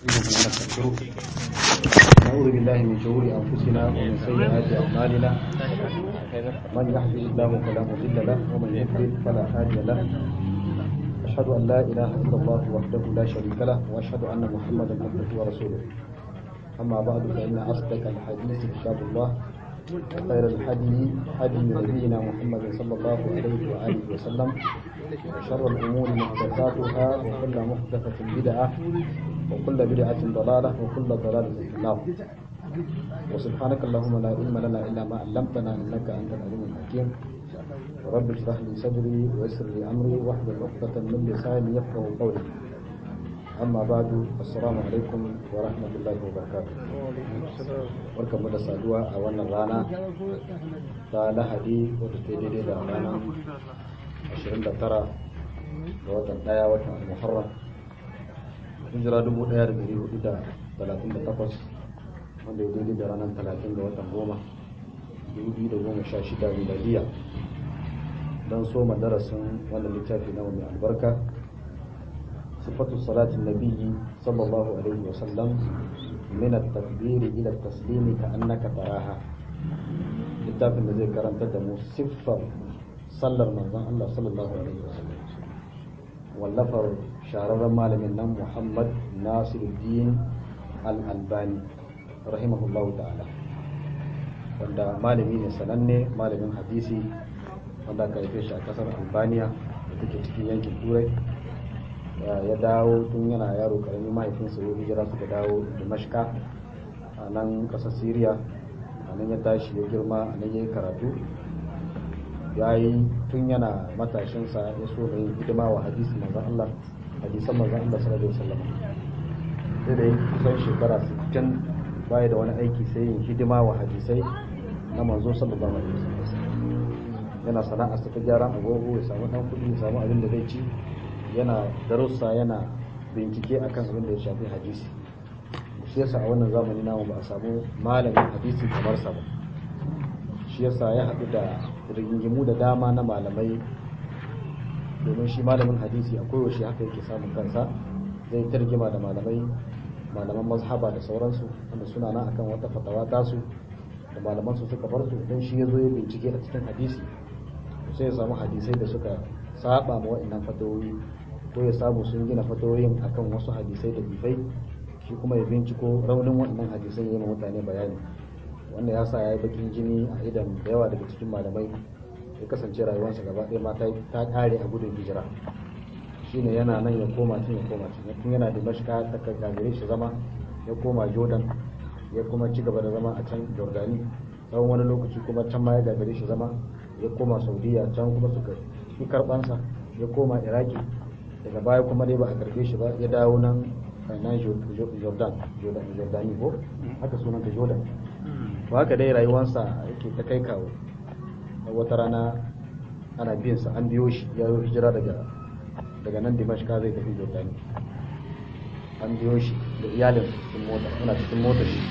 ونستغفره نعوذ بالله من شرور أنفسنا ومن سيئات أعمالنا من يهده الله فلا مضل له ومن يضلل فلا هادي له أشهد أن لا إله إلا الله وحده لا شريك له وأشهد أن محمدا عبده ورسوله أما بعد فإن أصدق الحديث كتاب الله خير الحدي حدي نبينا محمد صلى الله عليه وآله وسلم وشر الأمور محدثاتها وكل محدثة بدعة وكل بدعة ضلالة وكل ضلالة في النار وسبحانك اللهم لا علم لنا إلا ما علمتنا إنك أنت العليم الحكيم رب اشرح لي صدري ويسر لي أمري واحلل عقدة من لساني يفقه قولي amma badu assalamu alaikum wa rahmatullahi wa barakatuh barkanmu da saduwa a wannan rana ta lahadi wadda ta daidai da ranar 29 ga watan daya watan al-muharram hijira 1438 wanda ya daidai da ranar 30 ga watan goma 2016 miladiya don soma darasin wannan littafi na mai albarka صفة صلاة النبي صلى الله عليه وسلم من التكبير إلى التسليم كأنك تراها littafin da zai karanta da mu siffar sallar manzon Allah sallallahu alaihi wasallam wallafar shahararren malamin nan Muhammad Nasiruddin Al-Albani rahimahullahu ta'ala wanda malami ne sananne malamin hadisi wanda aka haife shi a kasar Albania da take cikin yankin Turai ya dawo tun yana yaro karami mahaifinsa ya hijira suka dawo dimashka a nan ƙasar syria a nan ya tashi ya girma a nan ya yi karatu ya yi tun yana matashinsa ya so da yin hidima wa hadisi manzan Allah hadisan manzan Allah sallallahu alaihi wasallam sai da kusan shekara 60 baya da wani aiki sai yin hidima wa hadisai na manzo sallallahu alaihi wasallam yana sana'a ta gyaran agogo ya samu dan kuɗi ya samu abin da zai ci yana darussa yana bincike akan abin da ya shafi hadisi shi yasa a wannan zamani namu ba a samu malamin hadisi kamar sa ba shi yasa ya haɗu da rigingimu da dama na malamai domin shi malamin hadisi a koyaushe haka yake samun kansa zai targima da malamai malaman mazhaba da sauransu wanda suna nan akan wata fatawa tasu da malaman su suka bar su don shi ya zo ya bincike a cikin hadisi sai ya samu hadisai da suka saba ma wa'annan fatawoyi ko ya samu sun gina fatawoyin akan wasu hadisai da bifai shi kuma ya binciko raunin waɗannan hadisai ya yi mutane bayani wanda ya sa ya yi bakin jini a idan da yawa daga cikin malamai ya kasance rayuwarsa gaba ɗaya ma ta ƙare a gudun hijira shine yana nan ya koma tun ya koma tun tun yana da mashika ta gagare shi zama ya koma jordan ya kuma ci gaba da zama a can jordani tsawon wani lokaci kuma can ma ya gagare shi zama ya koma saudiya can kuma suka yi karɓansa ya koma iraki daga baya kuma dai ba a karbe shi ba ya dawo nan nan jordan jordani ko haka sunanta jordan ba haka dai rayuwarsa yake ta kai kawo wata rana ana biyan sa an biyo shi ya yi hijira daga daga nan dimashka zai tafi jordani an biyo shi da iyalin cikin mota yana cikin mota shi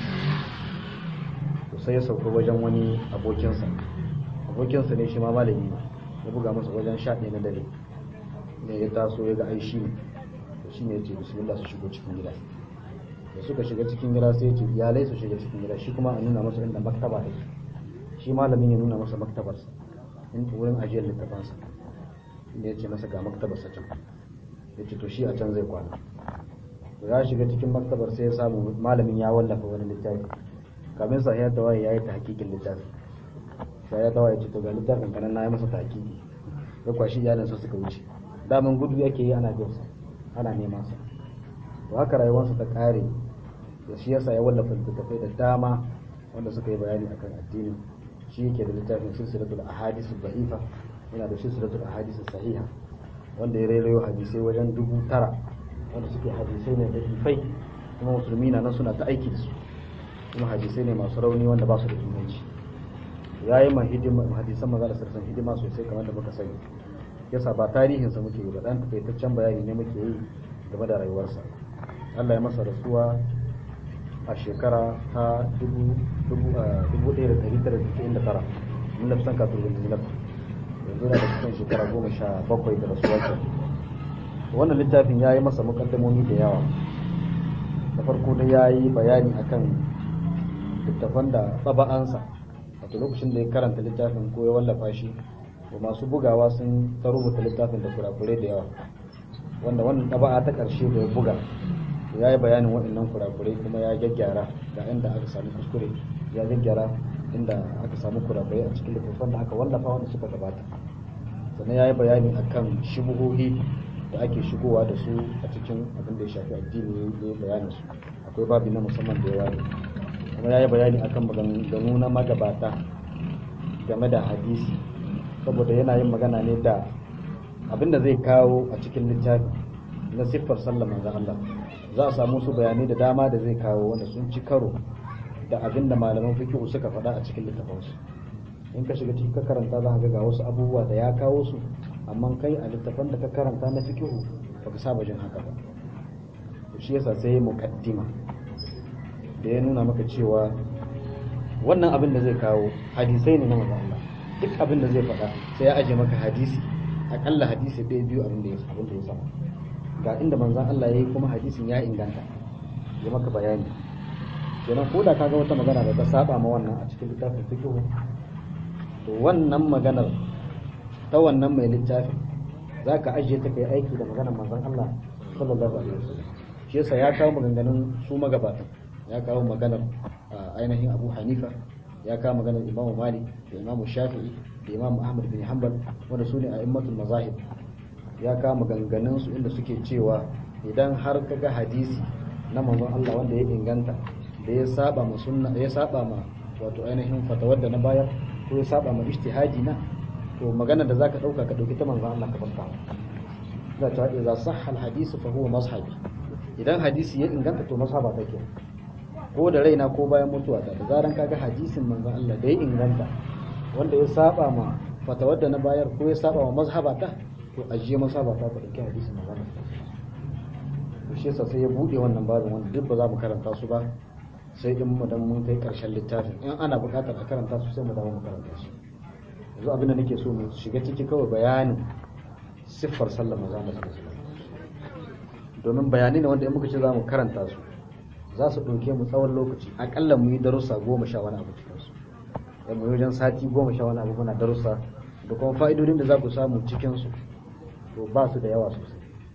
to sai ya sauka wajen wani abokinsa abokinsa ne shi ma malami ne ya buga masa wajen sha ɗaya na dare ne ya taso ya ga ai shi ne da shi ne ya ce bismillah su shigo cikin gida da suka shiga cikin gida sai ya ce iyalai su shiga cikin gida shi kuma a nuna masa inda maktaba take shi malamin ya nuna masa maktabarsa in wurin ajiyar littafansa inda ya ce masa ga maktabarsa can ya ce to shi a can zai kwana ya shiga cikin maktabar sai ya samu malamin ya wallafa wani littafi kamin sa ya tawaye ya yi ta hakikin littafi sai ya tawaye ce to ga littafin kanan na yi masa ta hakiki ya kwashi iyalinsa suka wuce daman gudu yake yi ana jinsa ana neman sa to haka rayuwarsa ta kare da shi yasa ya wallafa littattafai da dama wanda suka yi bayani akan addini shi yake da littafin silsilatul ahadith da'ifa yana da silsilatul ahadith sahiha wanda ya rairayo hadisai wajen dubu tara wanda suke hadisai ne da ifai kuma musulmi na nan suna ta aiki da su kuma hadisai ne masu rauni wanda ba su da inganci ya yi ma hadisan maza da sarsan hidima sosai kamar da muka sani yasa ba tarihinsa muke yi ba dan takaitaccen bayani ne muke yi game da rayuwarsa Allah ya masa rasuwa a shekara ta 1999 mun da kusan kafin yanzu na yanzu na da kusan shekara goma sha bakwai da rasuwa ke wannan littafin ya yi masa mukaddamomi da yawa da farko da ya yi bayani akan littafan da tsaba'ansa wato lokacin da ya karanta littafin ko ya wallafa shi to masu bugawa sun ta rubuta littafin da kurakurai da yawa wanda wannan ɗaba'a ta ƙarshe da ya buga ya yi bayanin waɗannan kurakurai kuma ya gyaggyara ga inda aka samu kuskure ya gyaggyara inda aka samu kurakurai a cikin littattafan da aka wallafa wanda suka gabata sannan ya yi bayani akan shubuhohi da ake shigowa da su a cikin abin da ya shafi addini ya yi bayanin su akwai babi na musamman da ya ware kuma ya yi bayani akan maganganu na magabata game da hadisi saboda yana yin magana ne da abin da zai kawo a cikin littafi na siffar sallar manzon Allah za a samu su bayanai da dama da zai kawo wanda sun ci karo da abin da malaman fiqh suka faɗa a cikin littafansu in ka shiga cikin ka karanta za ka ga wasu abubuwa da ya kawo su amma kai a littafan da ka karanta na fiqh baka saba jin haka ba shi yasa sai muqaddima da ya nuna maka cewa wannan abin da zai kawo hadisai ne na manzon Allah duk abin da zai faɗa sai ya aje maka hadisi akalla hadisi ɗaya biyu abin da ya abin da ya sama ga inda manzon Allah ya yi kuma hadisin ya inganta ya maka bayani kenan ko da kaga wata magana da ta saba ma wannan a cikin littafin fiqh to wannan maganar ta wannan mai littafin zaka ajiye ta kai aiki da maganar manzon Allah sallallahu alaihi wasallam shi yasa ya kawo maganganun su magabatan ya kawo maganar ainihin Abu Hanifa ya kawo maganar Imam Malik da Imam Shafi'i da Imam Ahmad bin Hanbal wanda su ne a immatul mazahib ya kawo maganganun su inda suke cewa idan har kaga hadisi na manzon Allah wanda ya inganta da ya saba ma sunna ya saba ma wato ainihin fatawar da na bayar ko ya saba ma ijtihadi na to magana da zaka dauka ka dauki ta manzon Allah ka farka za ta idza sahha al hadith fa huwa mazhabi idan hadisi ya inganta to mazhaba take ko da raina ko bayan mutuwa ta da zaran kaga hadisin manzon Allah da ya inganta wanda ya saba ma fatawar da na bayar ko ya saba ma mazhaba ta to ajiye mazhaba ta ka dauki hadisin manzon Allah to shi yasa sai ya bude wannan babin wanda duk ba za mu karanta su ba sai in mu dan mun kai karshen littafin in ana buƙatar a karanta su sai mu dawo mu karanta su yanzu abin da nake so mu shiga ciki kawai bayanin siffar sallar manzo Allah domin bayani ne wanda in muka ce za mu karanta su za su ɗauke mu tsawon lokaci akalla mu yi darussa goma sha wani abu cikin su da mu yi wajen sati goma sha wani abu muna darussa da kuma fa'idodin da za ku samu cikin su to ba su da yawa sosai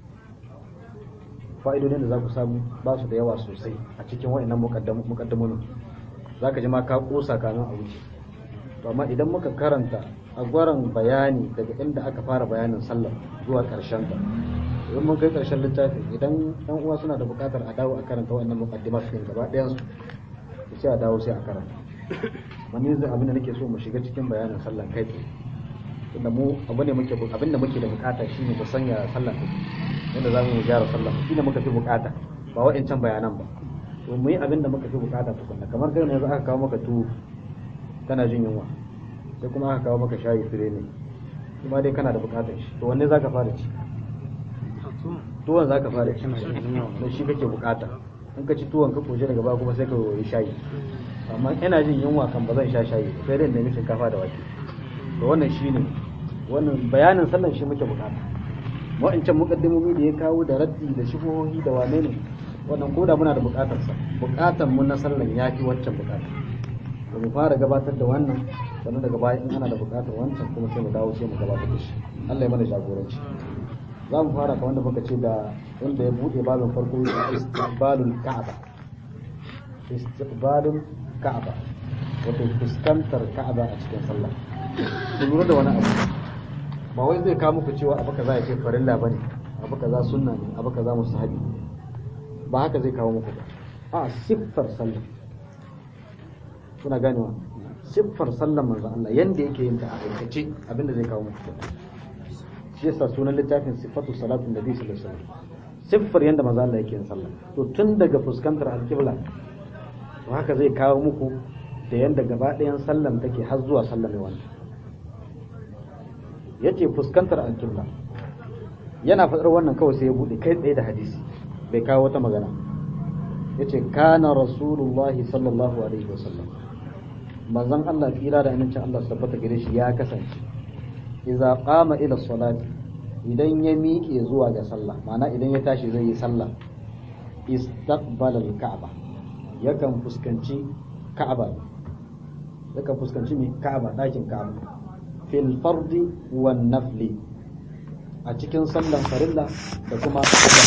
fa'idodin da za ku samu ba su da yawa sosai a cikin wa'annan mukaddamomin za ka ji ma ka kosa kamin a wuce to amma idan muka karanta a gwaran bayani daga inda aka fara bayanin sallar zuwa karshen ta idan mun kai karshen littafin idan ɗan uwa suna da buƙatar a dawo a karanta wa'annan mukaddima su gaba ɗayan su sai a dawo sai a karanta wani zai abin da nake so mu shiga cikin bayanin sallar kai tunda mu abu ne muke abin da muke da bukata shine mu sanya sallar take yadda za mu gyara sallah shi ne muka fi bukata ba wa'ancan bayanan ba to mu yi abin da muka fi bukata tukunna kamar kai yanzu aka kawo maka tuwo kana jin yunwa sai kuma aka kawo maka shayi fire ne kuma dai kana da bukatar shi to wanne zaka fara ci tuwon zaka fara ci don shi kake bukata in ka ci tuwon ka koje daga baya kuma sai ka yi shayi amma ina jin yunwa kan ba zan sha shayi sai dai nemi shinkafa da wake to wannan shine wannan bayanin sallan shi muke bukata wa'ancan mukaddimomi da ya kawo da raddi da shubuhohi da wane ne wannan koda muna da bukatar sa bukatar mu na sallan ya fi wancan bukata to mu fara gabatar da wannan sannan daga baya in ana da bukatar wancan kuma sai mu dawo sai mu gabatar da shi Allah ya mana jagoranci za mu fara kamar da muka ce da wanda ya bude babin farko istiqbalul ka'aba istiqbalul ka'aba wato fuskantar ka'aba a cikin sallah ku lura da wani abu ba wai zai kawo muku cewa abu kaza ya ce farilla bane abu kaza sunna ne abu kaza mustahabi ba haka zai kawo muku ba a siffar sallah kuna ganewa siffar sallar manzo Allah yanda yake yin ta a aikace abinda zai kawo muku shi yasa sunan littafin sifatu salatu nabi sallallahu alaihi wasallam siffar yanda manzo Allah yake yin sallah to tun daga fuskantar alqibla to haka zai kawo muku da yanda gaba ɗayan sallan take har zuwa sallar mai wannan yace fuskantar alqibla yana faɗar wannan kawai sai ya bude kai tsaye da hadisi bai kawo wata magana yace kana rasulullahi sallallahu alaihi wasallam manzon Allah tsira da amincin Allah su tabbata gare shi ya kasance idza qama ila salati idan ya miƙe zuwa ga sallah ma'ana idan ya tashi zai yi sallah istaqbala al-ka'ba yakan fuskanci ka'aba yakan fuskanci me ka'aba dakin ka'aba fil fardi wan nafli a cikin sallan farilla da kuma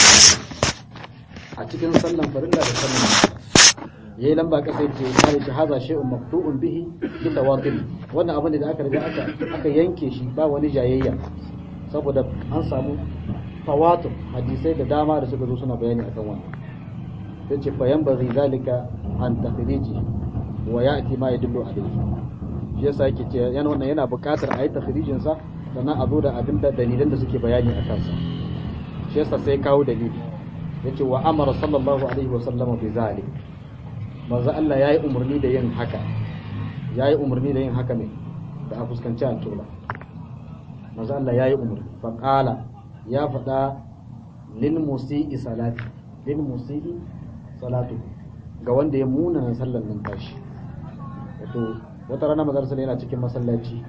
a cikin sallan farilla da sallan yayi lamba kasa yace mai shi haza shay'un maqtu'un bihi bi tawatir wannan abin da aka riga aka aka yanke shi ba wani jayayya saboda an samu tawatur hadisai da dama da suka zo suna bayani akan wannan yace fa yanbaghi zalika an takhriji wa ya'ti ma yadullu alayhi shi yasa yake ce yana wannan yana buƙatar a yi takhrijin sa sannan a zo da abin da dalilan da suke bayani a kansa shi yasa sai kawo dalili yace wa amara sallallahu alaihi wa sallama bi zalik manzo Allah yayi umarni da yin haka yayi umarni da yin haka ne da a fuskanci alƙibla manzo Allah yayi umarni fa qala ya faɗa lil musii salati lil musii salatu ga wanda ya muna sallar nan tashi wato wata rana mazar sallah yana cikin masallaci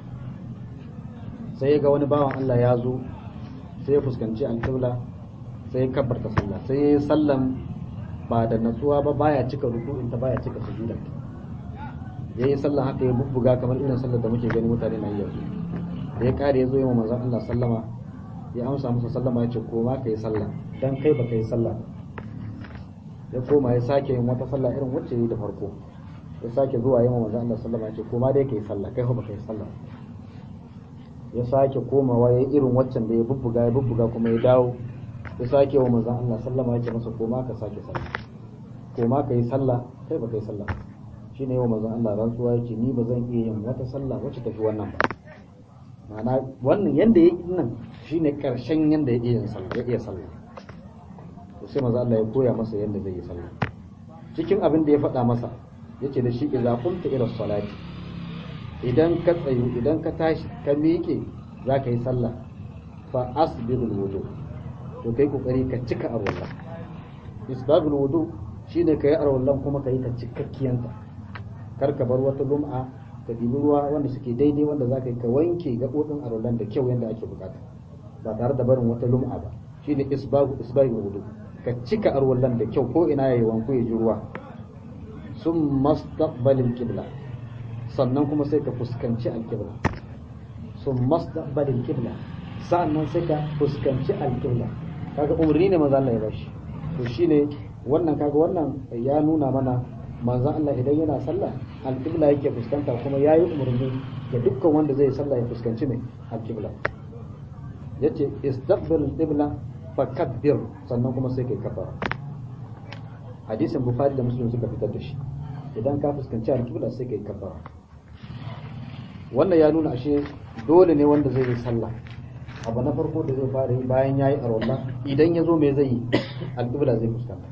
sai ga wani bawan Allah ya zo sai ya fuskanci alƙibla sai ya kabbarta sallah sai ya yi sallan ba da natsuwa ba baya cika ruku'in ta baya cika sujuda ya yi sallan haka ya bubbuga kamar irin sallar da muke gani mutane na yi yanzu da ya kare ya zo yi wa manzon Allah sallama ya amsa masa sallama ya ce koma ka yi sallah dan kai baka yi sallah ya koma ya sake yin wata sallah irin wacce yi da farko ya sake zuwa yi wa manzon Allah sallama ya ce koma dai ka yi sallah kai ba ka yi sallah ya sake komawa ya yi irin waccan da ya bubbuga ya bubbuga kuma ya dawo ya sake wa manzon Allah sallama ya ce masa koma ka sake sallah koma ka yi sallah kai ba ka yi sallah shine yawa manzon Allah rantsuwa yake ni ba zan iya yin wata sallah wacce tafi wannan ba ma'ana wannan yanda ya yi nan shine karshen yanda ya iya yin sallah ya iya sallah to sai manzon Allah ya koya masa yanda zai yi sallah cikin abin da ya faɗa masa yace da shi idza qumta ila salati idan ka tsayu idan ka tashi ka miƙe za ka yi sallah fa asbirul wudu to kai kokari ka cika arwallah isbabul wudu shine kai arwallan kuma ka yi ta cikakkiyanta kar ka bar wata lum'a ka dibi ruwa wanda suke daidai wanda za ka yi ka wanke gaɓoɓin arwallan da kyau yadda ake bukata ba tare da barin wata lum'a ba shine isbabu isbabul wudu ka cika arwallan da kyau ko ina yayi wanko ya ji ruwa sun mastaqbalil qibla sannan kuma sai ka fuskanci alqibla sun mastaqbalil qibla sannan sai ka fuskanci alqibla kaga umarni ne manzo Allah ya bashi to shine wannan kaga wannan ya nuna mana manzo Allah idan yana sallah alqibla yake fuskanta kuma yayi umarni ga dukkan wanda zai sallah ya fuskanci ne alqibla yace istaqbil alqibla fakabbir sannan kuma sai kai kafara hadisin bukhari da muslim suka fitar da shi idan ka fuskanci alqibla sai kai kafara wannan ya nuna ashe dole ne wanda zai yi sallah abu na farko da zai fara yi bayan ya yi arwallah idan ya zo mai zai yi alƙibla zai fuskanta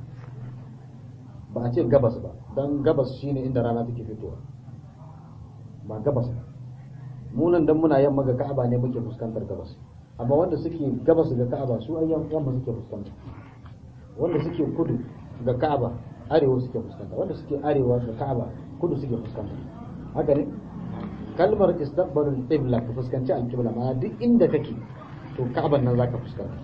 ba a ce gabas ba don gabas shine inda rana take fitowa ba gabas ba munan dan muna yamma ga ka'aba ne muke fuskantar gabas amma wanda suke gabas ga ka'aba su ayyan yamma suke fuskanta wanda suke kudu ga ka'aba arewa suke fuskanta wanda suke arewa ga ka'aba kudu suke fuskanta haka ne kalmar istaqbalul qibla ka fuskanci alqibla ma duk inda kake to ka'ban nan zaka fuskanta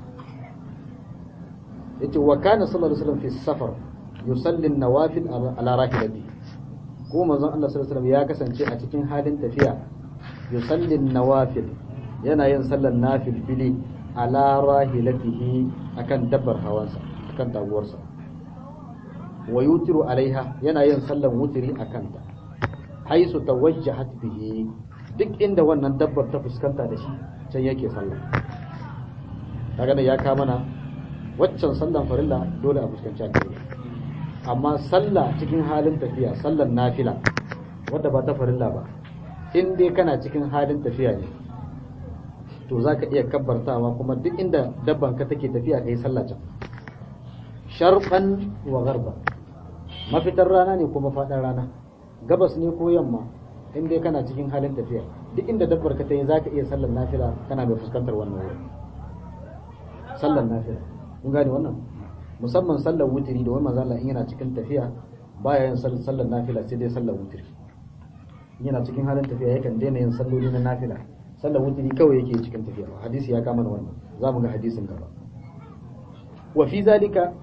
yace wa kana sallallahu alaihi wasallam fi safar yusalli an-nawafil ala rahilati ko manzon Allah sallallahu alaihi wasallam ya kasance a cikin halin tafiya yusalli an-nawafil yana yin sallar nafil fili ala rahilatihi akan dabbar hawansa akan taguwarsa wa yutiru alaiha yana yin sallar wutiri akan ta haisu tawajjahat bihi duk inda wannan dabbar ta fuskanta da shi can yake sallah kaga da ya ka mana waccan sallan farilla dole a fuskanci alƙibla amma sallah cikin halin tafiya sallan nafila wadda ba ta farilla ba in dai kana cikin halin tafiya ne to za ka iya kabbartawa kuma duk inda dabban ka take tafiya ka yi sallah can sharqan wa garba mafitar rana ne kuma faɗin rana gabas ne ko yamma in dai kana cikin halin tafiya duk inda dabbar ka ta yi za ka iya sallar nafila kana mai fuskantar wannan wurin sallar nafila kun gane wannan musamman sallar wutiri da wani mazala in yana cikin tafiya baya yin sallar nafila sai dai sallar wutiri in yana cikin halin tafiya yakan daina yin salloli na nafila sallar wutiri kawai yake cikin tafiya hadisi ya kama wannan za mu ga hadisin gaba wa fi zalika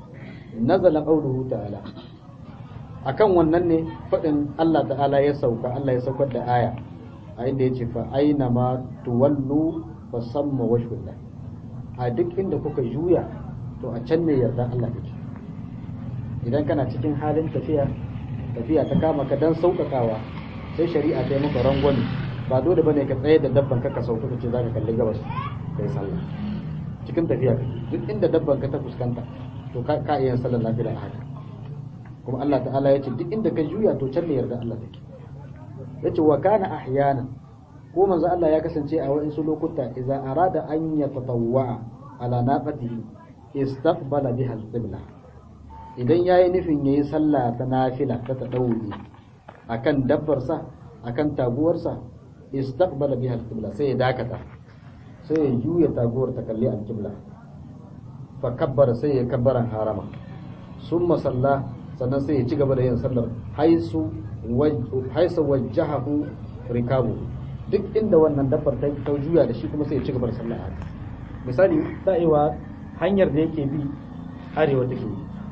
nazala qawluhu ta'ala akan wannan ne fadin Allah ta'ala ya sauka Allah ya saukar da aya a inda yace fa aina ma tuwallu fa samma wajhullah a duk inda kuka juya to a can ne yarda Allah take idan kana cikin halin tafiya tafiya ta kama ka dan sauƙaƙawa sai shari'a ta yi maka rangwani ba dole bane ka tsaye da dabban ka ka sauka ka ce zaka kalli gabas kai sallah cikin tafiya duk inda dabban ka ta fuskanta to ka ka iya sallar lafiya haka kuma Allah ta'ala ya ce duk inda ka juya to can ne yarda Allah take yace wa kana ahyana ko manzo Allah ya kasance a waɗansu lokuta idza arada an yatatawwa ala naqatihi istaqbala biha al-qibla idan yayi nufin yayi sallah ta nafila ta tadawuli akan dabbarsa akan taguwarsa istaqbala biha al-qibla sai ya dakata sai ya juya taguwar ta kalli al-qibla fa kabbara sai ya kabbaran harama summa salla sannan sai ya ci gaba da yin sallar haisu haisu wajjahahu rikabu duk inda wannan dabbar ta ta juya da shi kuma sai ya ci gaba da sallar haka misali da'iwa hanyar da yake bi arewa take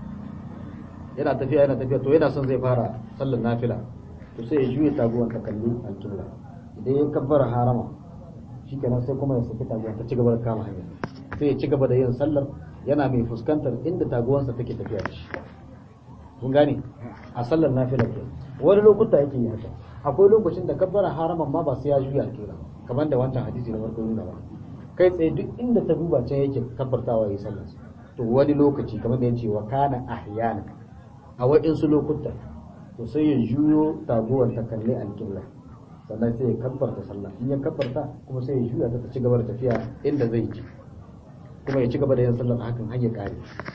yana tafiya yana tafiya to yana son zai fara sallar nafila to sai ya juya taguwar ta kalli al-qibla idan ya kabbara harama shikenan sai kuma ya saki taguwar ta ci gaba da kama hanya sai ya ci gaba da yin sallar yana mai fuskantar inda taguwarsa take tafiya da shi kun gane a sallar nafila ke wani lokuta yake yi haka akwai lokacin da kabbara haraman ma ba sai ya juya alƙibla kamar da wancan hadisi na farko nuna ba kai tsaye duk inda ta duba can yake kabbartawa yayi sallar to wani lokaci kamar da yace wa kana ahyana a waɗansu lokuta to sai ya juyo taguwar ta kalli alƙibla sannan sai ya kabbarta sallah in ya kabbarta kuma sai ya juya ta ci gaba da tafiya inda zai ji kuma ya ci gaba da yin sallar hakan har ya kare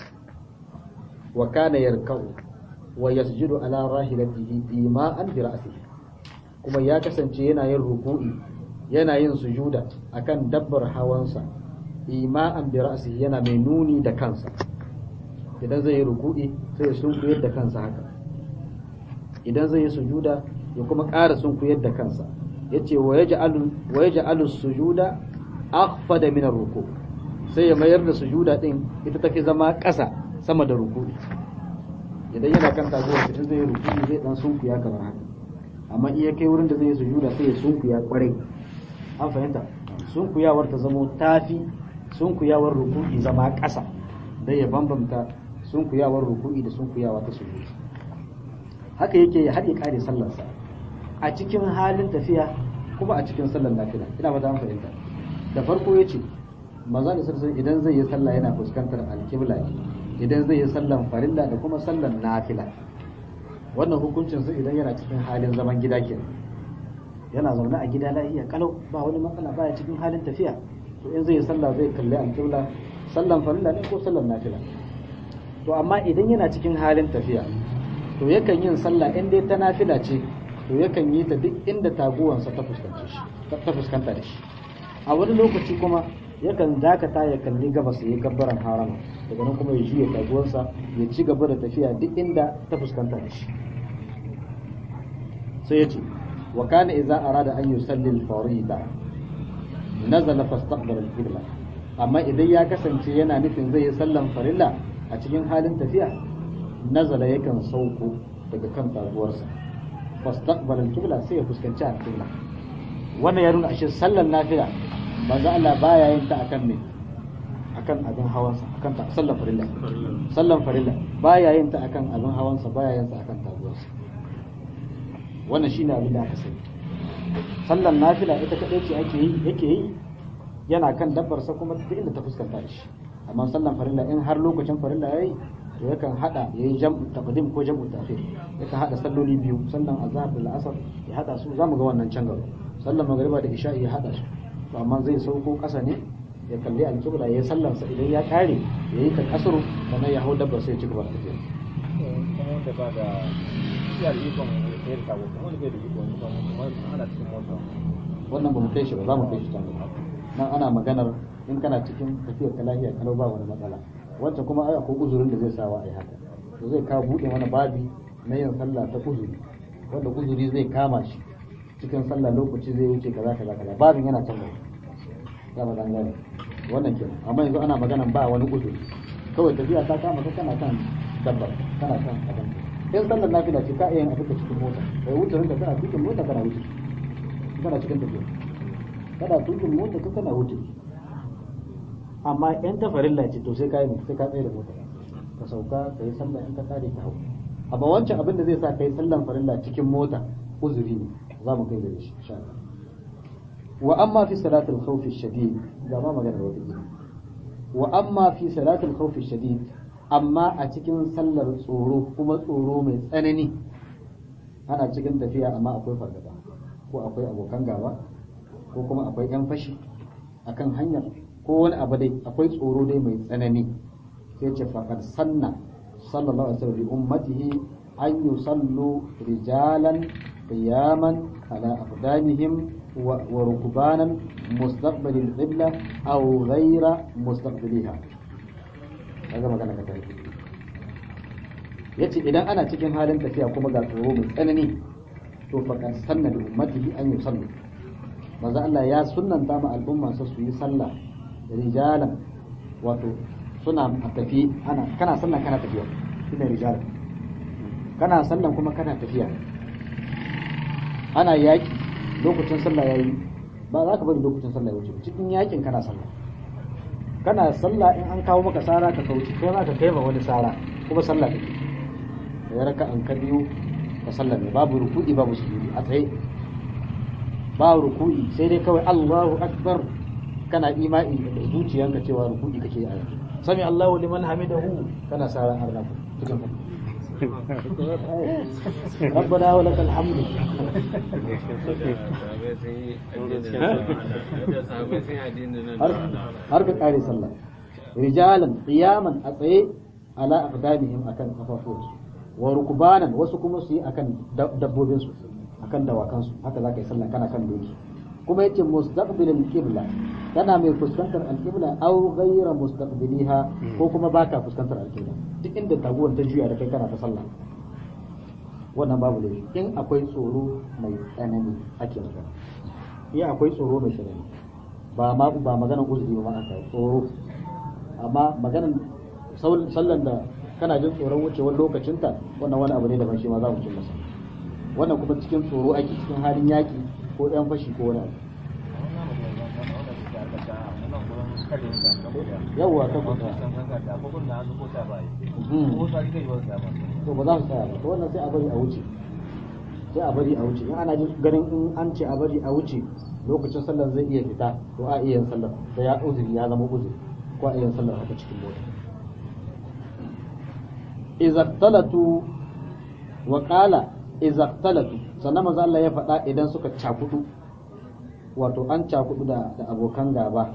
wa kana yarka'u wa yasjudu ala rahilatihi ima'an bi ra'sihi kuma ya kasance yana yin ruku'i yana yin sujuda akan dabbar hawansa ima'an bi ra'sihi yana mai nuni da kansa idan zai yi ruku'i sai ya sunkuyar da kansa haka idan zai yi sujuda ya kuma ƙara sunkuyar da kansa yace wa yaj'alu wa yaj'alu sujuda akhfada min ar-ruku' sai ya mayar da sujuda din ita take zama ƙasa sama da ruku'i idan yana kan taguwar in zai yi ruku'i zai dan sunkuya kamar haka amma iya kai wurin da zai yi sujuda sai ya sunkuya kwarai an fahimta sunkuyawar ta zamo tafi sunkuyawar ruku'i zama ƙasa dai ya bambamta sunkuyawar ruku'i da sunkuyawa ta sujuda haka yake har ya kare sallarsa a cikin halin tafiya kuma a cikin sallar nafila ina ba an fahimta da farko ya ce maza da sarsa idan zai yi sallah yana fuskantar alkibla idan zai yi sallan farilla da kuma sallan nafila wannan hukuncin su idan yana cikin halin zaman gida ke yana zaune a gida lafiya kalau ba wani matsala baya cikin halin tafiya to in zai yi sallah zai kalli alkibla sallan farilla ne ko sallan nafila to amma idan yana cikin halin tafiya to yakan yin sallah in dai ta nafila ce to yakan yi ta duk inda taguwansa ta fuskanta shi ta fuskanta da shi a wani lokaci kuma yakan dakata ya kalli gabas ya gabbaran harama daga nan kuma ya juya taguwarsa ya ci gaba da tafiya duk inda ta fuskanta da shi sai ya ce wa kana idza arada an yusalli al-farida nazala fastaqbala al-qibla amma idan ya kasance yana nufin zai yi sallan farilla a cikin halin tafiya nazala yakan sauko daga kan taguwarsa fastaqbala al-qibla sai ya fuskanci al-qibla wannan ya nuna ashe sallan nafila manzo Allah baya yin ta akan me akan abin hawansa akan ta sallan farilla sallan farilla baya yin ta akan abin hawansa baya yin ta akan taguwarsa wannan shine abin da aka sani sallan nafila ita kadai ce ake yi yake yi yana kan dabbarsa kuma duk inda ta fuskanta shi amma sallan farilla in har lokacin farilla yayi to yakan hada yayi jam'u taqdim ko jam'u ta'khir yakan hada salloli biyu sallan azhar da al'asr ya hada su zamu ga wannan can gaba sallan magriba da isha ya hada su to amma zai sauko kasa ne ya kalli alkibla ya sallan sa idan ya kare ya yi ta kasuru sannan ya hau dabbar sai ya ci gaba da tafiya kuma wanda ba da iya da ikon ya da tabo kuma wanda bai da ikon kuma ana cikin mota wannan ba mu kai shi ba za mu kai shi can gaba nan ana maganar in kana cikin tafiyar ka lafiya kalau ba wani matsala wancan kuma ai akwai uzurin da zai sawa a yi haka to zai kawo buɗe mana babi na yin sallah ta uzuri wanda uzuri zai kama shi cikin sallah lokaci zai wuce kaza kaza kaza babin yana can gaba za mu dan gane wannan kenan amma yanzu ana maganan ba wani uzuri kawai tafiya ta kama ka kana kan dabbar kana kan abin in sallar nafila ce ka iya yin abin cikin mota kai wuce ranka kana cikin mota kana wuce kana cikin tafiya kana tukin mota ka kana wuce amma in ta farilla ce to sai ka yi sai ka tsaye da mota ka sauka ka yi sallah in ka kare ka hau amma wancan abin da zai sa kai sallan farilla cikin mota uzuri ne za mu kai gare shi insha Allah wa amma fi salatul khawfi shadid ga ma magana da wata wa amma fi salatul khawfi shadid amma a cikin sallar tsoro kuma tsoro mai tsanani ana cikin tafiya amma akwai fargaba ko akwai abokan gaba ko kuma akwai yan fashi akan hanyar ko wani abu dai akwai tsoro dai mai tsanani sai ce faqad sanna sallallahu alaihi wasallam bi ummatihi an yusallu rijalan qiyaman ala aqdamihim wa rukbanan mustaqbil al-qibla aw ghayra mustaqbiliha kaga magana ka tare yace idan ana cikin halin tafiya kuma ga tsoro mai tsanani to faqad sanna bi ummatihi an yusallu manzo Allah ya sunnanta ma al'umma su yi sallah rijalan wato suna a tafi ana kana sallah kana tafiya shine rijalan kana sallan kuma kana tafiya ana yaki lokacin sallah yayi ba za ka bari lokacin sallah ya wuce cikin yakin kana sallah kana sallah in an kawo maka sara ka kauce ko za ka kai ma wani sara kuma sallah take da ya raka an ka biyu ka sallah ne babu ruku'i babu sujudi a tsaye ba ruku'i sai dai kawai Allahu akbar kana imani da zuciyanka cewa ruku'i kake a yanzu sami Allahu liman hamidahu kana sara an rafu cikin ربنا ولك الحمد har ka kare sallah rijalan qiyaman a tsaye ala aqdamihim akan kafafuwansu wa rukbanan wasu kuma su yi akan dabbobin su akan dawakan su haka zaka yi sallah kana kan doki kuma yace mustaqbilal qibla kana mai fuskantar alqibla aw ghayra mustaqbiliha ko kuma baka fuskantar alqibla duk inda taguwar ta juya da kai kana ta sallah wannan babu laifi in akwai tsoro mai tsanani ake magana in akwai tsoro mai tsanani ba ma ba maganar uzuri ba aka tsoro amma maganar sallan da kana jin tsoron wucewar lokacinta wannan wani abu ne daban shi ma za mu cin masa wannan kuma cikin tsoro ake cikin halin yaki ko ɗan fashi ko wani abu yawwa ta kusa to ba za su tsaya ba to wannan sai a bari a wuce sai a bari a wuce in ana ganin in an ce a bari a wuce lokacin sallar zai iya fita to a iya yin sallar da ya uzuri ya zama uzuri ko a iya yin sallar haka cikin mota izaktalatu wa qala izaktalatu sannan maza Allah ya faɗa idan suka cakudu wato an cakudu da da abokan gaba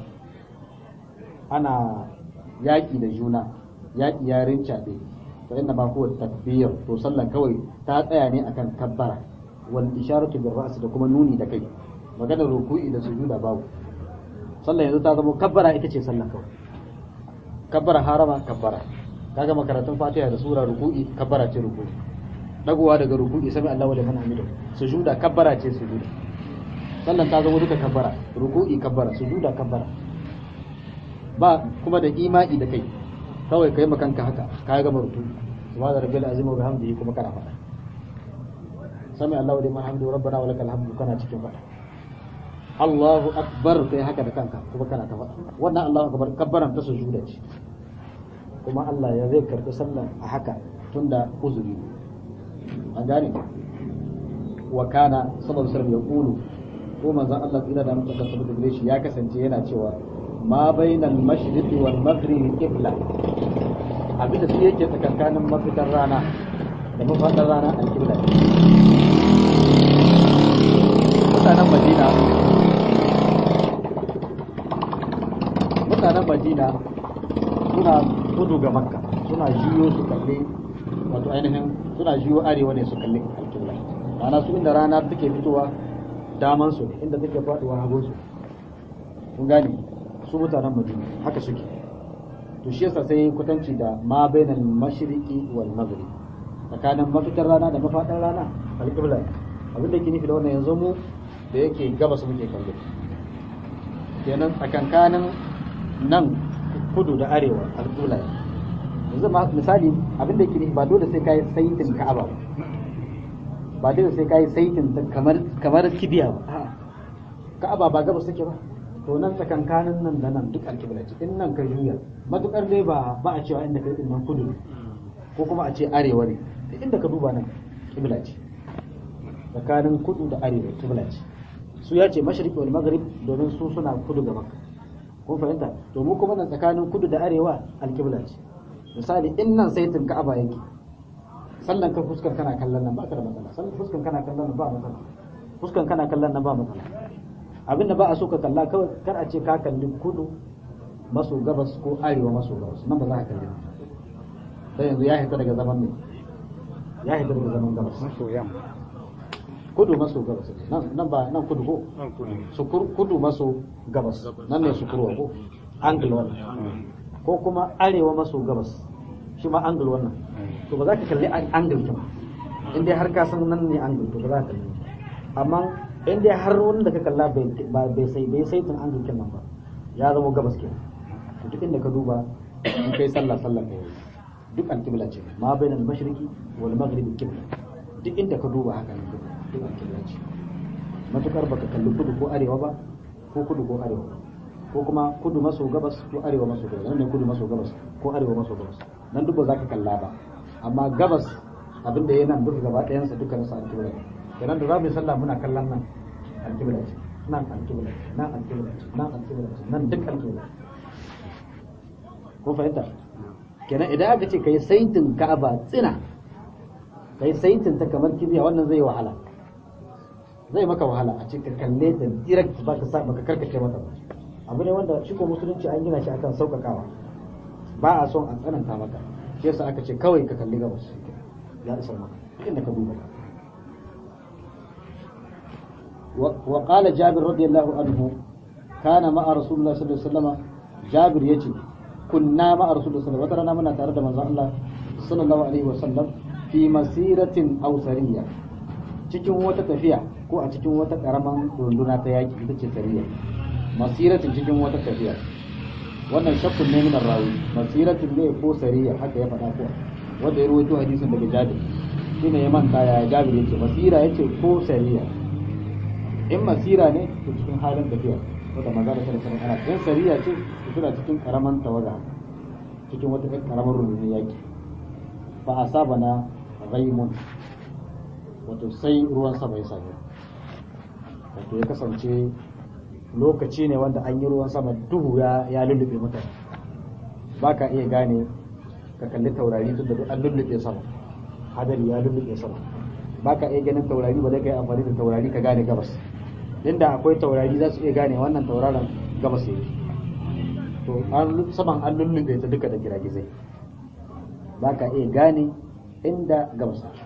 ana yaƙi da juna yaƙi ya rincaɓe fa inna ma huwa takbir to sallan kawai ta tsaya ne akan kabbara wal isharatu bil ra's da kuma nuni da kai maganar ruku'i da sujuda babu sallan yanzu ta zama kabbara ita ce sallan kawai kabbara harama kabbara kaga makaratun fatiha da sura ruku'i kabbara ce ruku'i dagowa daga ruku'i sami Allahu liman hamidu sujuda kabbara ce sujuda sallan ta zama duka kabbara ruku'i kabbara sujuda kabbara ba kuma da imani da kai kawai kai makanka haka ka gama ruku'i subhana rabbil azim wa bihamdihi kuma kana faɗa sami Allahu liman hamidu rabbana wa lakal hamdu kana cikin faɗa Allahu akbar kai haka da kanka kuma kana ta faɗa wannan Allahu akbar kabbaran ta sujuda ce kuma Allah ya zai karɓi sallan a haka tunda uzuri ne an gane wa kana sallallahu alaihi wasallam ya kulu ko manzon Allah tsira da mutum da sabbata gare shi ya kasance yana cewa ma bainal mashriqi wal maghribi qibla abinda su yake tsakankanin mafitar rana da mafaɗar rana al qibla mutanen Madina mutanen Madina suna kudu ga Makka suna jiyo su kalle wato ainihin suna jiyo arewa ne su kalli alƙibla ma'ana su inda rana take fitowa daman su inda take faduwa hagun su kun gane su mutanen madina haka suke to shi yasa sai kutanci da ma bainal mashriqi wal maghrib tsakanin mafitar rana da mafadar rana alƙibla abin da ke nufi da wannan yanzu mu da yake gabas muke kallo kenan tsakankanin nan kudu da arewa alƙibla yanzu misali abin da yake ba dole sai kai saitin ka'aba ba ba dole sai kai saitin kamar kamar kibiya ba ka'aba ba gabas take ba to nan tsakankanin nan da nan duk alkibla ce in nan ka juya matukar dai ba ba a cewa inda kai din nan kudu ko kuma a ce arewa ne inda ka duba nan kibla ce tsakanin kudu da arewa kibla ce su ya ce mashriqi wal maghrib domin su suna kudu ga makka kun fahimta to mu kuma nan tsakanin kudu da arewa alkibla ce misali in nan saitin ka'aba yake sallan ka fuskar kana kallon nan ba ka da matsala sallan fuskar kana kallon nan ba matsala fuskar kana kallon nan ba matsala abinda ba a so ka kalla kawai kar a ce ka kalli kudu maso gabas ko arewa maso gabas nan ba za ka kalli sai yanzu ya hita daga zaman ne ya hita daga zaman gabas maso yamma kudu maso gabas nan nan ba nan kudu ko nan kudu sukur kudu maso gabas nan ne sukurwa ko angle wannan ko kuma arewa maso gabas shi ma angle wannan to ba za ka kalli an- angle kin in dai har ka san nan ne angle to ba za ka kalli amma in dai har wanda ka kalla bai ba- bai sai bai sai tun angle kin nan ba ya zama gabas ke to duk inda ka duba in kai sallah sallah ka yi duk alkibla ce ma bainal mashriqi wal maghribi kibla duk inda ka duba haka ne duk alkibla ce matukar baka kalli kudu ko arewa ba ko kudu ko arewa ko kuma kudu maso gabas ko arewa maso gabas nan ne kudu maso gabas ko arewa maso gabas nan duk ba za ka kalla ba amma gabas abin da ya nan duka gaba ɗayansa duka nasa alkibla ne kenan da za mu yi sallah muna kallon nan alkibla ce nan alkibla ce nan alkibla ce nan alkibla ce nan duk alkibla ce ko fahimta kenan idan aka ce kai saitin ka'aba tsina kai saitin ta kamar kibiya wannan zai wahala zai maka wahala a cikin kalle ta direct ba ka sa baka karkace mata ba abu ne wanda shi ko musulunci an gina shi akan sauƙaƙawa ba a son a tsananta maka shi yasa aka ce kawai ka kalli gabas ya isar maka inda ka duba wa qala jabir radiyallahu anhu kana ma'a rasulullah sallallahu alaihi wasallam jabir yace kunna ma'a rasulullah sallallahu alaihi wasallam wata rana muna tare da manzon Allah sallallahu alaihi wasallam fi masiratin aw sariya cikin wata tafiya ko a cikin wata karaman runduna ta yaki ita ce sariya masiratin cikin wata tafiya wannan shakkun ne min rawi masiratin ne ko sariya haka ya faɗa ko wanda ya rawaito hadisin daga Jabir shine ya manta ya Jabir yace masira yace ko sariya in masira ne to cikin halin tafiya wata maza da sanin ana in sariya ce to suna cikin karaman tawaga cikin wata karamar rundunar yaki fa asabana ghaimun wato sai ruwan sama ya same wato ya kasance lokaci ne wanda an yi ruwan sama duhu ya ya lullube mutane ba ka iya gane ka kalli taurari tun da duk an lullube sama hadari ya lullube sama ba ka iya ganin taurari ba zai kai amfani da taurari ka gane gabas inda akwai taurari za su iya gane wannan tauraron gabas yake to an saman an lullube ta duka da giragizai ba ka iya gane inda gabas yake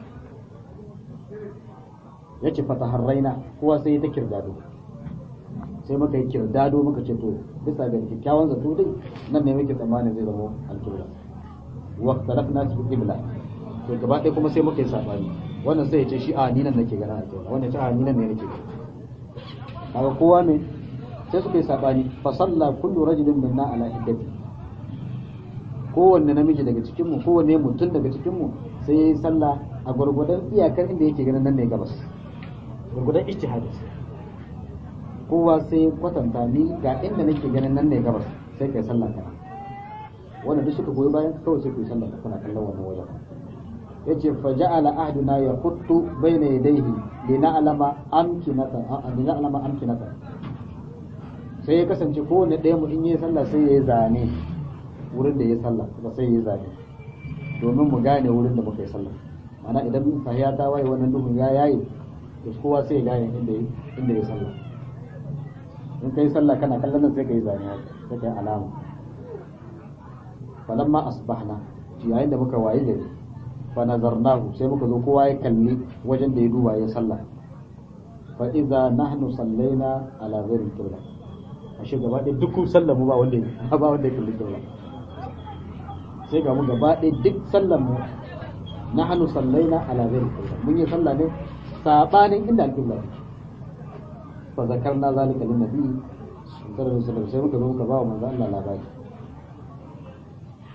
ya ce fata harraina kowa sai ta kirdado sai muka yi kirdado muka ce to bisa ga kyakkyawan zato dai nan ne muke tsammanin zai zama alkibla wa talafna fi qibla to gaba ɗaya kuma sai muka yi sabani wannan sai ya ce shi a ni nan nake ganin alkibla wannan ya ce a ni nan ne nake gani kaga kowa ne sai suka yi sabani fa salla kullu rajulin minna ala hiddati kowanne namiji daga cikin mu kowanne mutum daga cikin mu sai yayi sallah a gwargwadon iyakar inda yake ganin nan ne gabas gwargwadon ijtihadi kowa sai kwatanta ni ga inda nake ganin nan ne gabas sai kai sallah kana wanda duk suka goyi bayan kawai sai kai sallah kana kallon wannan wajen yace fa ja'ala ahduna yaquttu bayna yadayhi lina'lama amkinata lina'lama amkinata sai ya kasance kowanne ɗaya mu in yi sallah sai ya yi zane wurin da ya sallah ba sai ya yi zane domin mu gane wurin da muka yi sallah mana idan sahiya ta waye wannan duhun ya yayi to kowa sai ya gane inda inda ya sallah in kai sallah kana kallon nan sai ka yi zane sai ka yi alama falamma asbahna yayin da muka waye gari fa nazarnahu sai muka zo kowa ya kalli wajen da ya duba ya sallah fa idza nahnu sallaina ala ghairi qibla ashe gaba ɗaya duk sallar mu ba wanda ya ba wanda ya kalli qibla sai ga mu gaba ɗaya duk sallar mu nahnu sallaina ala ghairi qibla mun yi sallah ne sabanin inda al-qibla take fa zakarna zalika lin nabi sallallahu alaihi wasallam sai muka zo muka ba wa manzo Allah labari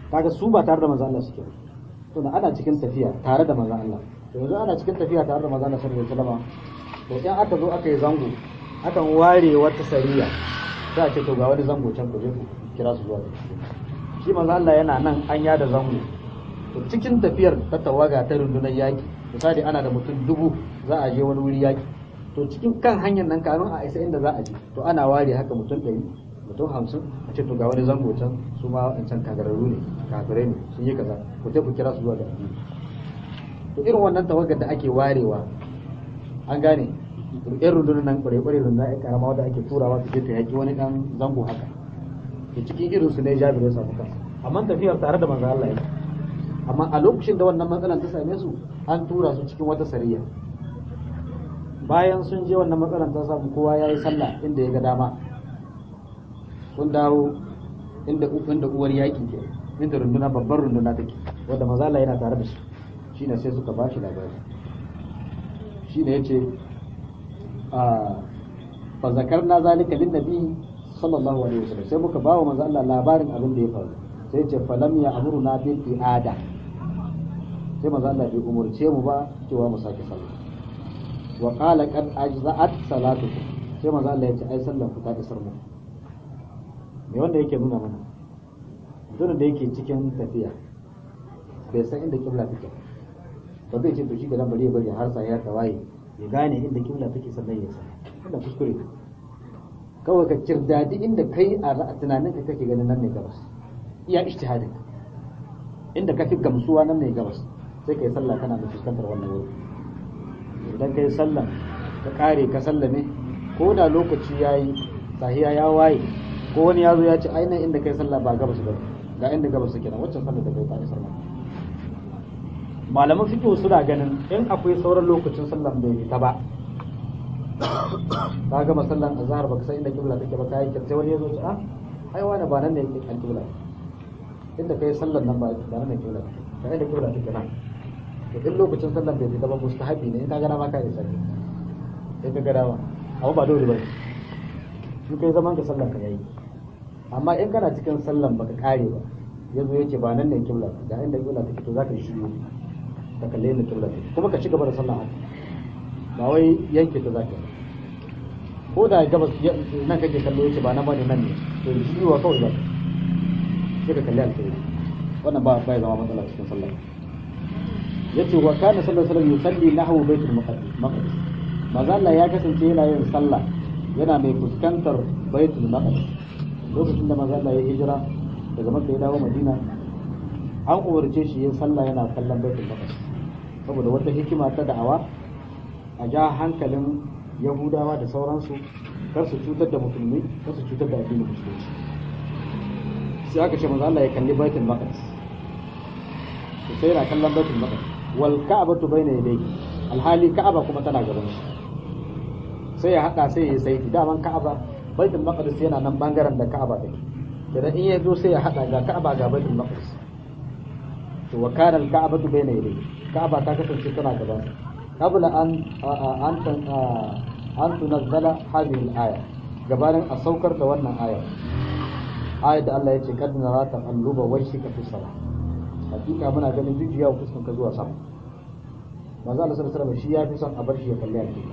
kaga su ba tare da manzo Allah suke to da ana cikin tafiya tare da manzo Allah to yanzu ana cikin tafiya tare da manzo Allah sallallahu alaihi wasallam to in aka zo aka yi zango akan ware wata sariya za a ce to ga wani zango can ku je ku kira su zuwa shi manzo Allah yana nan an yada zango to cikin tafiyar ta tawaga ta rundunar yaki misali ana da mutum dubu za a je wani wuri yaki to cikin kan hanyar nan kamin a isa inda za a je to ana ware haka mutum ɗari mutum hamsin a ce to ga wani zango can su ma wancan kagararru ne kafirai ne sun yi kaza ku je ku kira su zuwa ga addini to irin wannan tawagar da ake warewa an gane irin rundunar nan kware-kware rundunar ya karama wadda ake turawa su je ta yaki wani dan zango haka to cikin irin su ne jabir ya samu kansa amma tafiyar tare da manzo Allah yake amma a lokacin da wannan matsalar ta same su an tura su cikin wata sariya bayan sun je wannan matsalar ta samu kowa ya yi sallah inda ya ga dama sun dawo inda inda uwar yaki ke inda runduna babbar runduna take wanda mazala yana tare da su shine sai suka ba shi labari shine yace a fa zakarna zalika lin nabi sallallahu alaihi wasallam sai muka bawa manzo Allah labarin abin da ya faru sai ce falam ya amuruna bil i'ada sai manzo Allah bai umurce mu ba cewa mu sake sallah wa qala qad ajza'at salatukum sai manzo Allah ya ce ai sallan ku ta isar mu me wanda yake nuna mana mutumin da yake cikin tafiya bai san inda kibla take ba zai ce to shi ga nan bari ya bari har sa ya tawaye ya gane inda kibla take sannan ya san wannan kuskure kawai ka kirdadi inda kai a tunanin ka kake ganin nan ne gabas iya ijtihadin inda ka fi gamsuwa nan ne gabas sai kai sallah kana da fuskantar wannan wuri idan kai sallah ka kare ka sallame ko da lokaci yayi sahiya ya waye ko wani ya zo ya ce ainihin inda kai sallah ba gabas ba ga inda gabas suke nan waccan sallah da kai ta sallah malaman fiqh suna ganin in akwai sauran lokacin sallah bai fita ba ka gama sallan azhar baka san inda kibla take ba kai sai wani ya zo ce ah ai wani ba nan ne yake kan kibla inda kai sallan nan ba ba nan ne kibla ka inda kibla take nan to in lokacin sallan bai fita ba mustahabi ne in ka gana ma ka yi sallah in ka gana ma amma ba dole ba in kai zaman ka sallan ka yayi amma in kana cikin sallan baka kare ba yazo yace ba nan ne kibla ga inda kibla take to zaka yi shiru ka kalle inda kibla take kuma ka ci gaba da sallah haka ba wai yanke ta zaka ko da gabas nan kake kallo yace ba nan bane nan ne to shiruwa kawai zaka sai ka kalli alkhairi wannan ba ba ya zama matsala cikin sallah yace wa kana sallallahu alaihi wasallam yusalli nahwu baitul maqdis maqdis manzo Allah ya kasance yana yin sallah yana mai fuskantar baitul maqdis lokacin da manzo Allah ya hijira daga Makka ya dawo Madina an umarce shi yin sallah yana kallon baitul maqdis saboda wata hikima ta da'awa a ja hankalin Yahudawa da sauransu kar su cutar da musulmi kar su cutar da addinin musulunci sai aka ce manzo Allah ya kalli baitul maqdis sai yana kallon baitul maqdis wal ka'batu bayna yadayhi alhali ka'aba kuma tana gaban shi sai ya hada sai ya saiti daman ka'aba baitul maqdis yana nan bangaren da ka'aba take idan in ya zo sai ya hada ga ka'aba ga baitul maqdis to wa kana al-ka'batu bayna yadayhi ka'aba ta kasance tana gaban sa qabla an an an tunazzala hadhihi al-aya gabanin a saukar da wannan aya ayat da Allah ya ce kad nara taqalluba wajhika fi salat hakika muna ganin jujjuyawa fuskan ka zuwa sama manzo Allah sallallahu alaihi wasallam shi ya fi son a bar shi ya kalli hakika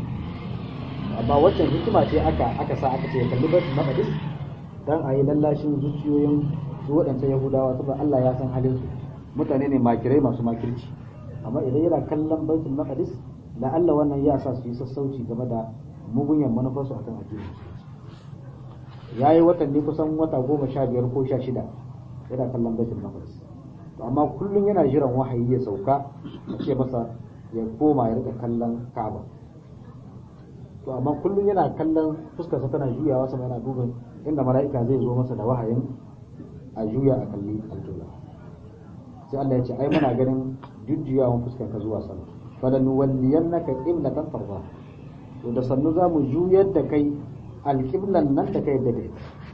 amma waccan hikima ce aka aka sa aka ce ya kalli baitul maqdis dan a yi lallashin zuciyoyin su waɗancan yahudawa saboda Allah ya san halin su mutane ne makirai masu makirci amma idan yana kallon baitul maqdis da Allah wannan ya sa su yi sassauci game da mugunyan manufarsu akan addini ya yi watanni kusan wata goma sha biyar ko sha shida yana kallon baitul maqdis to amma kullum yana jiran wahayi ya sauka a ce masa ya koma ya rika kallon Ka'aba to amma kullum yana kallon fuskarsa tana juyawa sama yana duban inda mala'ika zai zo masa da wahayin a juya a kalli alƙibla sai Allah ya ce ai muna ganin jujjuyawan fuskar ka zuwa sama falan walliyannaka qiblatan tarda to da sannu za mu juyar da kai alƙiblan nan da kai da kai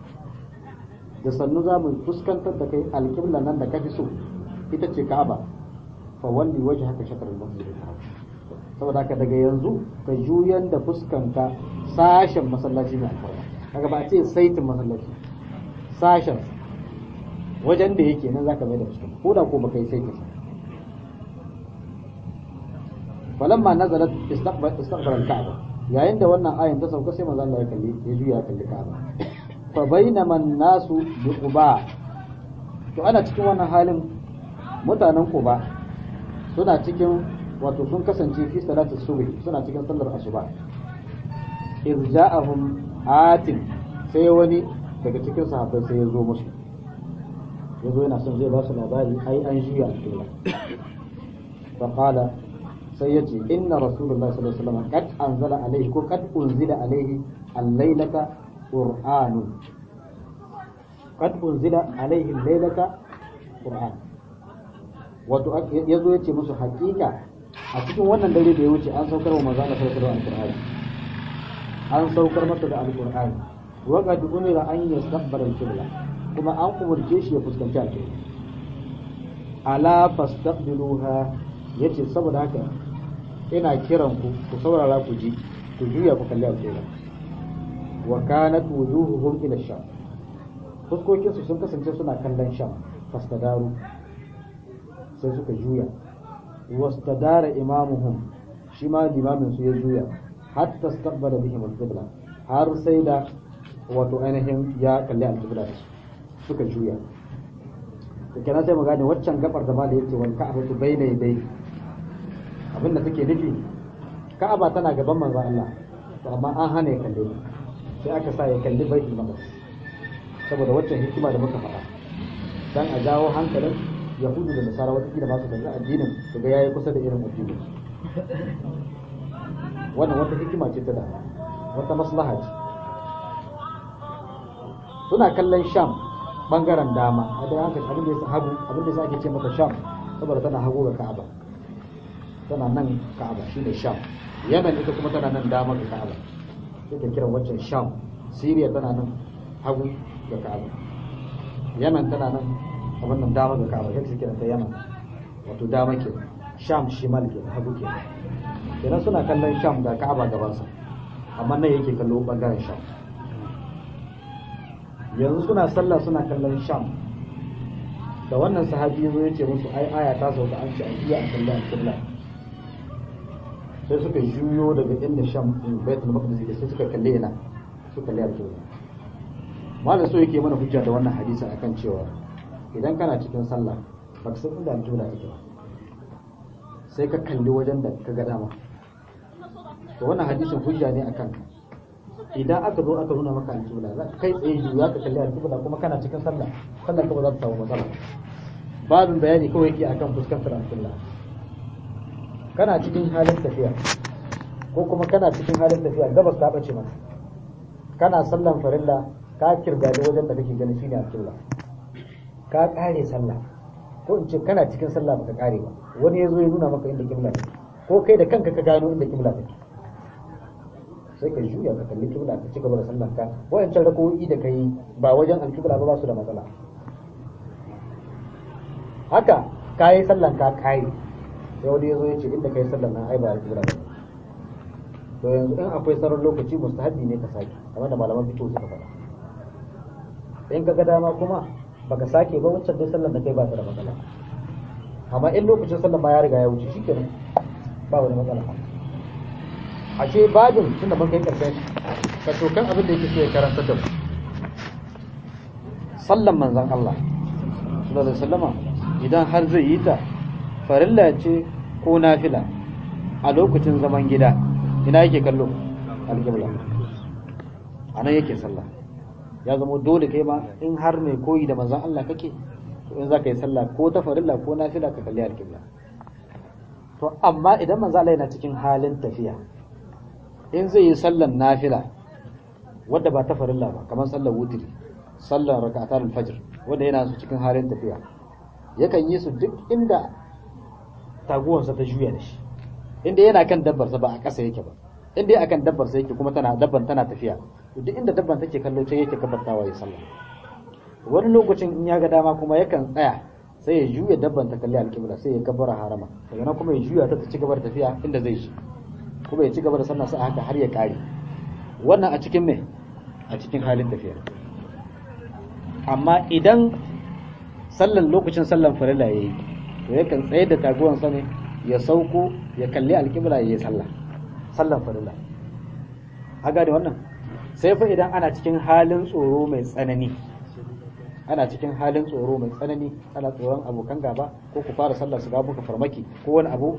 da sannu za mu fuskantar da kai alƙiblan nan da ka fi so ita ce Ka'aba fa walli wajhaka shatr al-masjid al-haram saboda haka daga yanzu ka juyar da fuskanka sashen masallaci mai alfarma kaga ba a ce saitin masallaci sashen wajen da yake nan zaka mai da fuskar ko da ko baka yi sai ka falamma nazalat istaqbal istaqbal al-ka'ba yayin da wannan ayin ta sauka sai manzo Allah ya kalli ya juya ya kalli Ka'aba fa bainama an-nasu bi Quba to ana cikin wannan halin mutanen Quba suna cikin wato sun kasance fi salatu subh suna cikin sallar asuba irja'ahum atin sai wani daga cikin sahabbai sai ya zo musu ya zo yana son zai ba su labari ai an juya alƙibla fa qala sai ya ce inna rasulullahi sallallahu alaihi wasallam qad anzala alaihi ko qad unzila alaihi al-lailata qur'anun qad unzila alaihi al-lailata qur'an wato ya zo ya ce musu haƙiƙa a cikin wannan dare da ya wuce an saukar wa manzo Allah sallallahu alaihi wasallam an saukar masa da al-qur'ani wa qad umira an yastaqbala al-qibla kuma an umurce shi ya fuskanci al-qibla ala fastaqbiluha yace saboda haka ina kiran ku ku saurara ku ji ku juya ku kalli al-qibla wa kanat wujuhuhum ila sham fuskokin su sun kasance suna kallon sham fastadaru sai suka juya wastadara imamuhum shi ma limamin su ya juya hatta istaqbala bihim al-qibla har sai da wato ainihin ya kalli al-qibla suka juya to kenan sai mu gane waccan gabar da malai yace wal ka'batu bayna yaday abin da take nufi ka'aba tana gaban manzon Allah to amma an hana ya kalle sai aka sa ya kalli baitul maqdis saboda waccan hikima da muka faɗa dan a jawo hankalin yahudu da nasara wata kila masu kalli addinin su ga yayi kusa da irin addinin wannan wata hikima ce ta da wata maslaha ce suna kallon sham bangaren dama a da haka abin da ya hagu abin da ake ce mata sham saboda tana hagu ga ka'aba tana nan ka'aba shine sham yaman ita kuma tana nan dama ga ka'aba sai kiran waccan sham siriya tana nan hagu ga ka'aba yaman tana nan a wannan dama ga ka'aba sai kiran ta yaman wato dama ke sham shimal ke hagu ke kenan suna kallon sham ga ka'aba gabansa amma nan yake kallo bangaren sham yanzu suna sallah suna kallon sham da wannan sahabi yazo ya ce musu ai aya ta sauka an ce a iya a kallon alƙibla sai suka juyo daga inda sham din baitul maqdis yake sai suka kalle ina suka kalle alƙibla malam so yake mana hujja da wannan hadisi akan cewa idan kana cikin sallah baka san inda alƙibla take ba sai ka kalli wajen da ka ga dama to wannan hadisin hujja ne akan ka idan aka zo aka nuna maka alƙibla za kai tsaye juya ka kalli alƙibla kuma kana cikin sallah sallah ka ba za ta samu matsala babin bayani kawai yake akan fuskantar alƙibla kana cikin halin tafiya ko kuma kana cikin halin tafiya gabas ta bace maka kana sallan farilla ka kirgadi wajen da kake gani shine alƙibla ka kare sallah ko in ce kana cikin sallah baka kare ba wani ya zo ya nuna maka inda kibla take ko kai da kanka ka gano inda kibla take sai ka juya ka kalli kibla ka ci gaba da sallar ka wayancan rakowi da kai ba wajen alkibla ba ba su da matsala haka kayi sallan ka kai sai wani yazo ya ce inda kai sallan nan ai ba alkibla ba to yanzu in akwai sauran lokaci mustahabi ne ka sake kamar da malaman fito suka faɗa in ka ga dama kuma baka sake ba wancan dai sallan da kai ba ta da matsala amma in lokacin sallan ba ya riga ya wuce shikenan ba wani matsala ashe babin tunda mun kai karshen ka tokan abin da yake so ya karanta da mu sallan manzon Allah sallallahu alaihi wasallama idan har zai yi ta farilla ce ko nafila a lokacin zaman gida ina yake kallo alƙibla anan yake sallah ya zama dole kai ma in har mai koyi da manzon Allah kake to in zaka yi sallah ko ta farilla ko nafila ka kalli alƙibla to amma idan manzon Allah yana cikin halin tafiya in zai yi sallan nafila wadda ba ta farilla ba kamar sallar wutiri sallar raka'atul fajr wanda yana su cikin halin tafiya yakan yi su duk inda taguwarsa ta juya da shi inda yana kan dabbarsa ba a ƙasa yake ba inda yana kan dabbarsa yake kuma tana dabban tana tafiya to duk inda dabban take kallo sai yake kabartawa ya sallah wani lokacin in ya ga dama kuma yakan tsaya sai ya juya dabban ta kalli alƙibla sai ya kabbara harama daga nan kuma ya juya ta ta ci gaba da tafiya inda zai shi kuma ya ci gaba da sallah sa haka har ya kare wannan a cikin me a cikin halin tafiya amma idan sallan lokacin sallan farilla yayi to yakan tsaye da taguwan sa ne ya sauko ya kalli alƙibla yayi sallah sallan farilla haga da wannan sai fa idan ana cikin halin tsoro mai tsanani ana cikin halin tsoro mai tsanani ana tsoron abokan gaba ko ku fara sallah su ga muka farmaki ko wani abu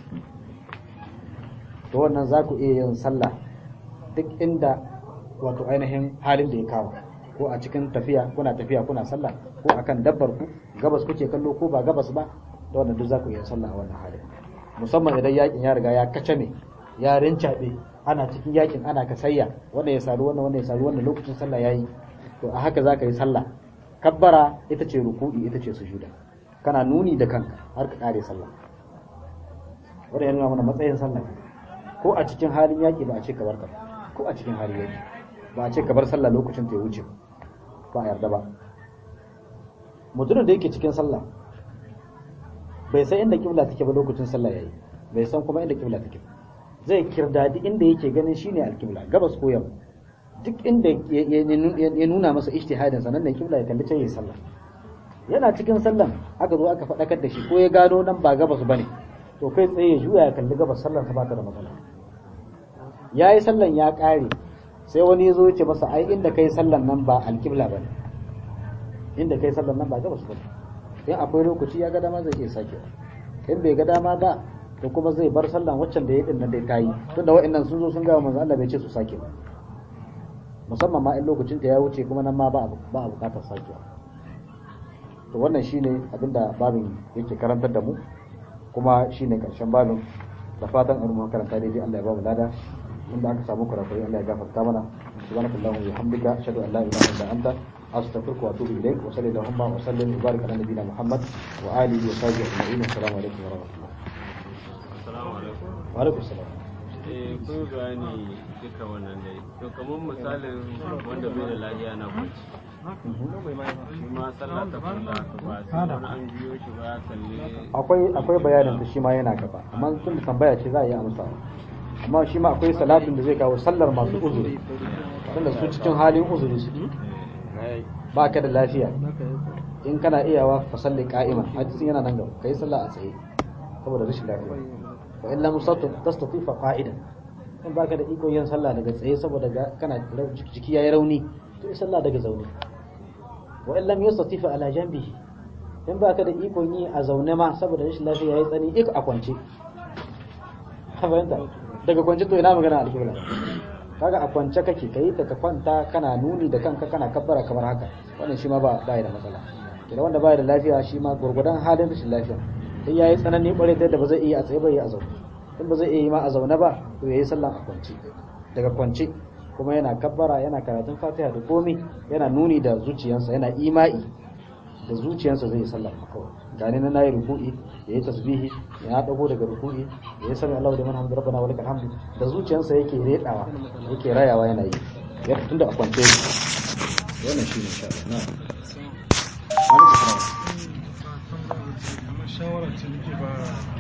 to wannan za ku iya yin sallah duk inda wato ainihin halin da ya kawo ko a cikin tafiya kuna tafiya kuna sallah ko akan dabbar ku gabas kuke kallo ko ba gabas ba da wannan duk za ku iya sallah a wannan halin musamman idan yakin ya riga ya kacame ya rincaɓe ana cikin yakin ana kasayya wanda ya saru wannan wanda ya saru wannan lokacin sallah yayi to a haka za ka yi sallah kabbara ita ce ruku'i ita ce sujuda kana nuni da kanka har ka kare sallah wanda ya nuna mana matsayin sallah ko a cikin halin yaki ba a ce ka bar ka ko a cikin halin yaki ba a ce ka bar sallah lokacin ta ya wuce ba a yarda ba mutumin da yake cikin sallah bai san inda kibla take ba lokacin sallah yayi bai san kuma inda kibla take zai kirdadi inda yake ganin shine alkibla gabas ko yamma duk inda ya nuna masa ijtihadin sa nan ne kibla ya kalli can yayi sallah yana cikin sallan aka zo aka faɗakar da shi ko ya gano nan ba gabas bane to kai tsaye ya juya ya kalli gabas sallan sa ba ta da matsala yayi sallan ya ƙare sai wani ya zo ya ce masa ai inda kai sallan nan ba alkibla bane inda kai sallan nan ba gabas bane in akwai lokaci ya ga dama zai iya sake in bai ga dama ba to kuma zai bar sallan waccan da ya din nan dai tayi tunda wa'annan sun zo sun ga manzo Allah bai ce su sake ba musamman ma in lokacin ta ya wuce kuma nan ma ba ba a bukatar sakewa to wannan shine abinda babin yake karantar da mu kuma shine karshen babin da fatan an mu karanta daidai Allah ya ba mu lada inda aka samu kurakurai Allah ya gafarta mana subhanakallahu wa bihamdika ashhadu an la ilaha illa anta astaghfiruka wa atubu ilaik wa sallallahu wa sallim wa barik ala nabiyyina muhammad wa alihi wa sahbihi ajma'in assalamu alaikum wa rahmatullah Assalamu alaikum. wa alaikum assalam Eh, kun bayani duka wannan dai. To kamar misalin wanda bai da lafiya na kwanci. Shi ma sallah ta farla ta ba sai wani an biyo shi ba ya kalli. akwai akwai bayanin da shi ma yana gaba amma tun da tambaya ce za a yi amsa amma shi ma akwai salatin da zai kawo sallar masu uzuri tunda su cikin halin uzuri su ba ka da lafiya in kana iyawa fa salli qa'iman hadisin yana nan gaba kai sallah a tsaye saboda rashin lafiya wa illa musattu tastati fa qa'idan in baka da iko yin sallah daga tsaye saboda ga kana jiki yayi rauni to yi sallah daga zaune wa illa yastati fa ala janbihi in baka da ikon yi a zaune ma saboda rashin lafiya yayi tsani iko a kwance ka fahimta daga kwance to ina magana alƙibla kaga a kwance kake kai ta ka kwanta kana nuni da kanka kana kabbara kamar haka wannan shi ma ba ba da matsala kina wanda ba da lafiya shi ma gurgudan halin rashin lafiya in yayi tsanani bare ta yadda ba zai iya a tsaye ba yi a zaune in ba zai iya yi ma a zaune ba to yayi sallan a kwance daga kwance kuma yana kabbara yana karatun fatiha da komi yana nuni da zuciyarsa yana ima'i da zuciyarsa zai yi sallah kawai gani na nayi ruku'i ya yi tasbihi ya dago daga ruku'i ya yi sami Allahu liman hamdu rabbana wa lakal hamdu da zuciyarsa yake redawa yake rayawa yana yi ya tun da akwance wannan shi ne insha Allah na'am shawara ce nake ba